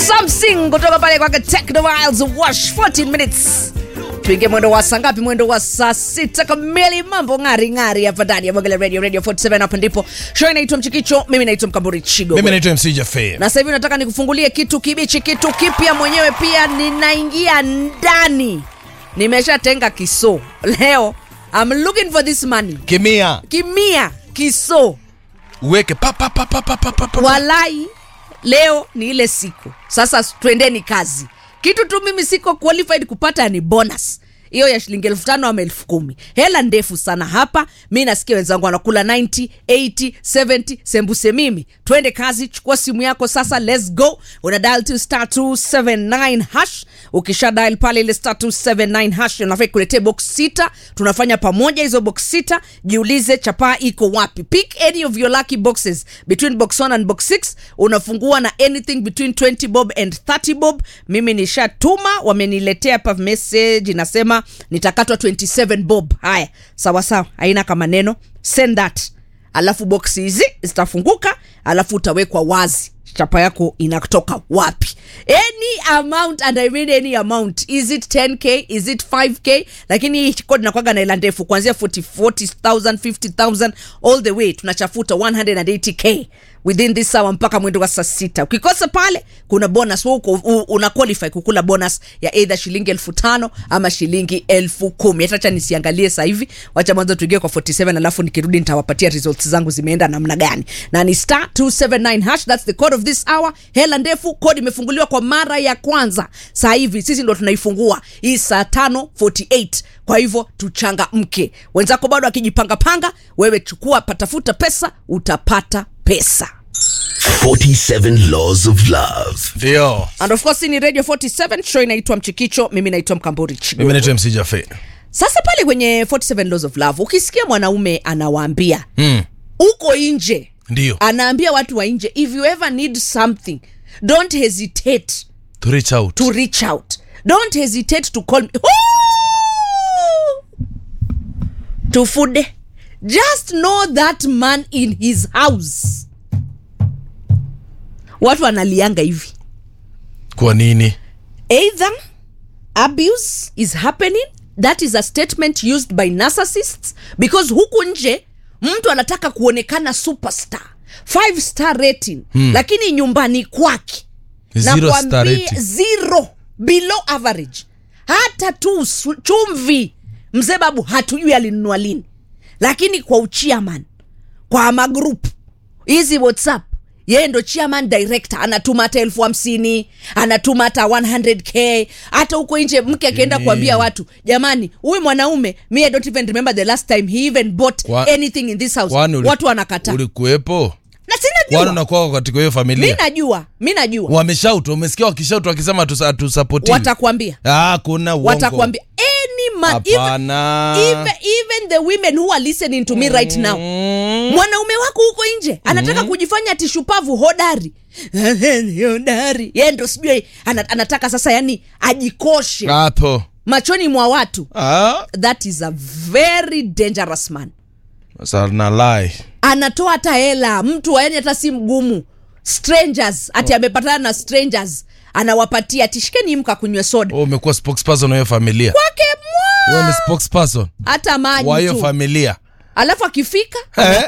something kutoka pale kwake Techno Miles Wash 14 minutes tuingie mwendo wa saa ngapi mwendo wa saa sita kamili mambo ng'ari ng'ari hapa ndani ya Mogele Radio Radio 47 hapa ndipo show inaitwa Mchikicho mimi naitwa Mkamburi Chigo mimi naitwa mc jafe na sasa hivi nataka nikufungulie kitu kibichi kitu kipya mwenyewe pia ninaingia ndani nimeshatenga kiso leo I'm looking for this money kimia kimia kiso uweke pa, pa, pa, pa, pa, pa, pa, pa. walai leo ni ile siku sasa twendeni kazi kitu tu mimi siko qualified kupata ni bonus hiyo ya shilingi elfu tano ama elfu kumi hela ndefu sana hapa mi nasikia wenzangu wanakula 90 80 70 sembuse mimi twende kazi chukua simu yako sasa let's go una dial to star 279 hash ukisha dial pale ile star 279 hash unafaa kuletea box sita tunafanya pamoja hizo box sita jiulize chapaa iko wapi pick any of your lucky boxes between box 1 and box 6 unafungua na anything between 20 bob and 30 bob mimi nishatuma wameniletea hapa message inasema nitakatwa 27 bob haya sawa sawa haina kama neno send that alafu box hizi zitafunguka alafu utawekwa wazi chapa yako inatoka wapi any amount and I mean any amount is it 10k is it 5k lakini hii kodi nakwaga na ila ndefu kuanzia 40 40000 50000 all the way tunachafuta 180k within this hour mpaka mwendo wa saa sita ukikosa pale kuna bonus wewe uko u- una qualify kukula bonus ya either shilingi elfu tano ama shilingi elfu kumi hatacha nisiangalie sasa hivi wacha mwanzo tuingie kwa 47 alafu nikirudi nitawapatia results zangu zimeenda namna gani na ni star 279 hash that's the code of this hour hela ndefu kodi imefunguliwa kwa mara ya kwanza saa hivi sisi ndo tunaifungua hii saa tano 48 kwa hivyo tuchangamke wenzako bado akijipangapanga wewe chukua patafuta pesa utapata pesa 47 Laws of Love. ndio and of course hii ni radio 47 show inaitwa mchikicho mimi naitwa mkamburi Chigo. mimi naitwa mc jafe sasa pale kwenye 47 laws of love ukisikia mwanaume anawaambia mm. uko nje ndio anaambia watu wa nje if you ever need something don't hesitate to reach out to reach out don't hesitate to call me Woo! tufude just know that man in his house watu wanalianga hivi kwa nini either abuse is happening that is a statement used by narcissists because huku nje mtu anataka kuonekana superstar five star rating hmm. lakini nyumbani kwake Zero nakwambia star rating. zero below average hata tu su- chumvi mzee babu hatujui alinunua lini lakini kwa uchiaman kwa magrupu hizi whatsapp yeye ndo chairman director anatuma hata elfu hamsini anatuma hata 100k hata huko nje mke akienda Eh. kuambia watu jamani huyu mwanaume me i don't even remember the last time he even bought Kwa- anything in this house kwani uli- watu wanakataa ulikuwepo na kwani sinajua unakuwa katika hiyo mi familia najua mi najua wameshautu umesikia wakishautu wakisema tusapoti watakwambia ah, kuna uongo. watakwambia any man even, Hapana. even, even the women who are listening to me right now mwanaume wako huko nje anataka kujifanya atishupavu hodari hodari ye ndo sijui ana, anataka sasa yani ajikoshe hapo machoni mwa watu ah, that is a very dangerous man sasa na lie anatoa hata hela mtu yani hata si mgumu strangers ati amepatana na strangers anawapatia tishikeni mka kunywe soda Wewe umekuwa spokesperson wa hiyo familia kwake mwa wewe ni spokesperson hata maji wa hiyo tu familia alafu akifika Eh.